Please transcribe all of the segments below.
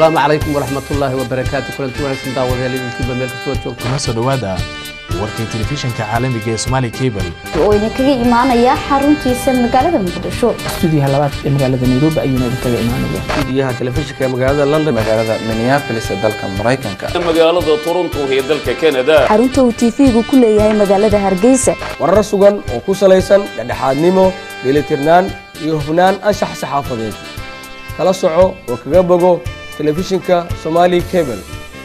asalaamu calaykum waraxmatullaahi wabarakaatu kulanti wanaagsan daawadayaal idinkiiba meel kastoo joogto kuna soo dhowaada warkii telefishinka caalamiga ee Somali Cable oo idinkaga imaanaya xaruntiisa magaalada muqdisho stuudiyaha labaad ee magaalada nairobi ayuuna idinkaga imaanaya stuudiyaha telefishinka ee magaalada london magaalada minneapolis ee dalka maraykanka magaalada toronto ee dalka canada xarunta uu tv-gu ku leeyahay magaalada hargeysa warar sugan oo ku salaysan dhexdhexaadnimo dheelitirnaan iyo hufnaan anshax saxaafadeed kala soco oo kaga bogo telefishinka somali cable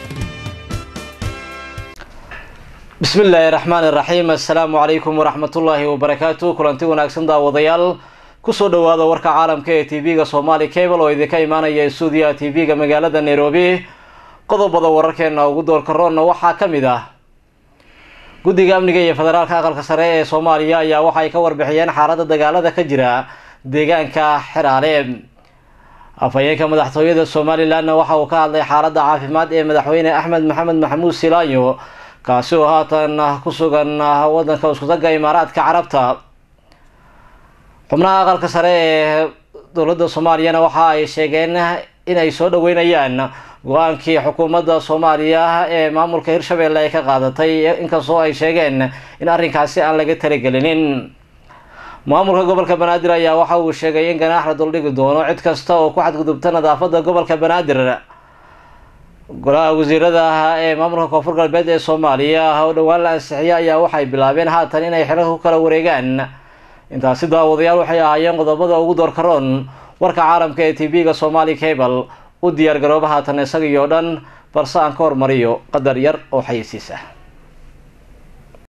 bismi illaahi raxmaan iraxiim assalaamu calaykum waraxmatullaahi wabarakaatu kulanti wanaagsan daawadayaal kusoo dhowaada warka caalamka ee tv-ga somali cable oo idinka imaanaya stuudiyaha tv-ga magaalada nairobi qodobada wararkeena ugu doorka roonna waxaa ka mid ah guddiga amniga iyo federaalka aqalka sare ee soomaaliya ayaa waxay ka warbixiyeen xaaladda dagaalada ka jira deegaanka xeraale afhayeenka madaxtooyada somalilanna waxa uu ka hadlay xaaladda caafimaad ee madaxweyne axmed maxamed maxamuud silaayo kaasi oo haatan ku sugan wadanka iskutaga imaaraadka carabta xubnaha aqalka sare ee dowladda soomaaliyana waxa ay sheegeen inay soo dhaweynayaan go-aankii xukuumadda soomaaliya ee maamulka hirshabelle ay ka qaadatay inkastoo ay sheegeen in arrinkaasi aan laga talagelinin maamulka gobolka banaadir ayaa waxa uu sheegay in ganaax la duldhigi doono cid kasta oo ku xadgudubta nadaafada gobolka banaadir golaha wasiirada ee maamulka koonfur galbeed ee soomaaliya oo dhowaan la ansixiya ayaa waxay bilaabeen haatan inay xilal ku kala wareegaan intaasi daawadayaal waxay ahaayeen qodobada ugu doorkaroon warka caalamka ee tv-ga somali cable u diyaar garooba haatan isagii oo dhan balse aan ka hormariyo qadar yar oo xayisiis ah